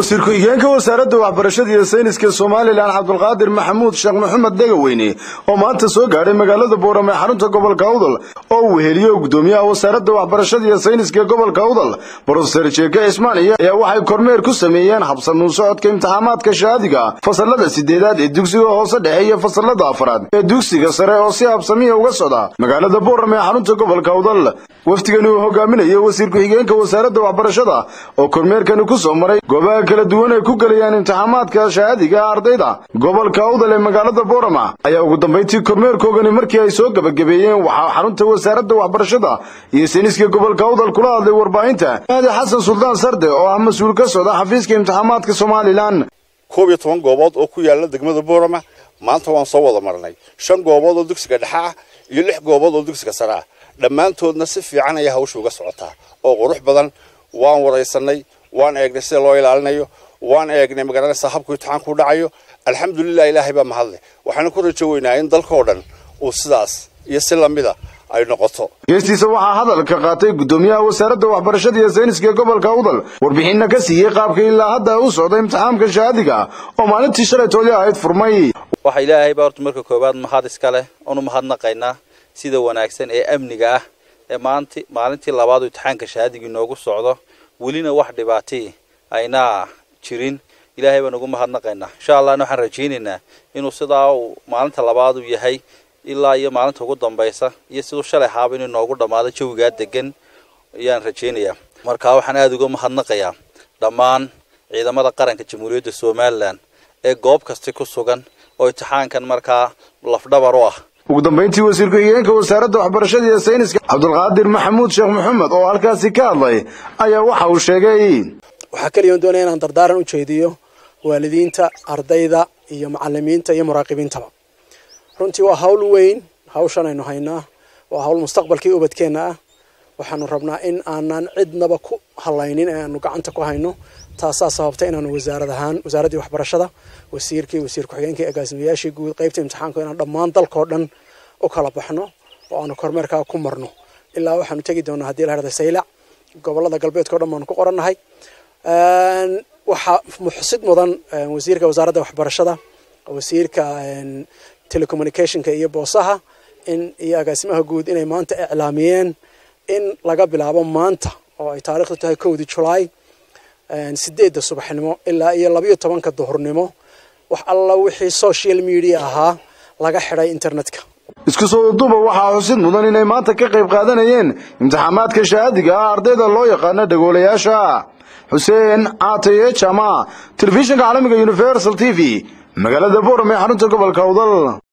wasiir ku-xigeenka wasaaradda waxbarashada iyo sayniska somalilan cabdulqaadir maxamuud sheekh maxamed dhegaweyne oo maanta soo gaadhay magaalada boorame xarunta gobolka awdal oo uu weheliyo gudoomiyaha wasaaradda waxbarashada iyo sayniska gobolka awdal brofeser jeeke cismaaniya ayaa waxay kormeer ku sameeyeen habsanuun socodka imtixaamaadka shahaadiga fasalada sideedaad ee dugsiga hoose dhexe iyo fasalada afraad ee dugsiga sare oo si habsamiya uga socda magaalada boorame ee xarunta gobolka awdal wafdigani uu hogaaminayo wasiir ku-xigeenka wasaaradda waxbarashada oo kormeerkani ku soo maray goobaha kala duwan ay ku gelayaan imtixaamaadka shahaadiga ardayda gobolka awdal ee magaalada boorama ayaa ugu dambayntii kormeerkoogani markii ay soo gebagabeeyeen waxaa xarunta wasaaradda waxbarashada iyo sayniska gobolka awdal kula hadlay warbaahinta maadi xasan suldaan sarde oo ah mas-uul ka socda xafiiska imtixaamaadka somalilan koob iyo toban goobood oo ku yaala degmada boorama maanta waan soo wada marnay shan goobood oo dugsiga dhexe ah iyo lix goobood oo dugsiga sare ah dhammaantoodna si fiican ayaa hawsha uga socotaa oo qurux badan waan waraysanay waan eegnay sida loo ilaalinayo waan eegnay magaranaysa habku imtixaanku dhacayo alxamdulilah ilaahay baa mahadle waxaana ku rajo weynaa in dalkao dhan uu sidaas iyo si lamida ay noqoto geestiisa waxaa hadalka qaatay gudoomiyaha wasaaradda waxbarashada iyo sayniska gobolka awdal warbixinna ka siiyey qaabka ilaa hadda u socda imtixaamka shahaadiga oo maalintii shalaytoodii ahayd furmay waxa ilaahay baa horta marka koowaad mahad iska leh oonu mahadnaqaynaa sida wanaagsan ee amniga ah ee maanti maalintii labaad uu imtixaanka shahaadiga inoogu socdo welina wax dhibaatii ayna jirin ilaahay baan ugu mahadnaqaynaa insha allahna waxaan rajaynaynaa inuu sidaa uu maalinta labaad uu yahay ilaa iyo maalinta ugu dambaysa iyo siduu shalay haaba inuu inoogu dhammaado jawigaa degan ayaan rajaynayaa marka waxaan aada uga mahadnaqayaa dhammaan ciidamada qaranka jamhuuriyadda somalilan ee goob kasta ku sugan oo imtixaankan markaa lafdhabar u ah ugu dambayntii wasiir ku-xigeenka wasaaradda waxbarashada iyo sayniska cabdulqaadir maxamuud sheekh maxamed oo halkaasi ka hadlay ayaa waxa uu sheegay waxaa keliyan doonaya inaan dardaaran u jeediyo waalidiinta ardayda iyo macalimiinta iyo muraaqibiintaba runtii waa hawl weyn hawshan aynu haynaa waa hawl mustaqbalkii ubadkeenna ah waxaanu rabnaa in aanan cidnaba ku halaynin ee aanu gacanta ku hayno taasaa sababta inaanu wasaarad ahaan wasaaraddii waxbarashada wasiirkii wasiir ku-xigeenkii agaasimayaashii guud qaybta imtixaanku inaan dhammaan dalkao dhan u kala baxno oo aanu kormeerkaa ku marno ilaa waxaanu tegi doonaa haddii la herda saylac gobolada galbeedkao dhan baanu ku qorannahay waxaa muxsid mudan wasiirka wasaaradda waxbarashada wasiirka telecommunicationka iyo boosaha in iyo agaasimaha guud inay maanta iclaamiyeen in laga bilaabo maanta oo ay taarikhdu tahay kowdii julaay sideedda subaxnimo ilaa iyo labayo tobanka duhurnimo wax alla wixii social media ahaa laga xidhay internetka isku soo duuba waxaa xusid mudan inay maanta ka qayb qaadanayeen imtixaamaadka shahaadiga ah ardayda loo yaqaano dhagoolayaasha xuseen caataye jama telefishinka caalamiga universal t v magaalada boorame xarunta gobolka awdal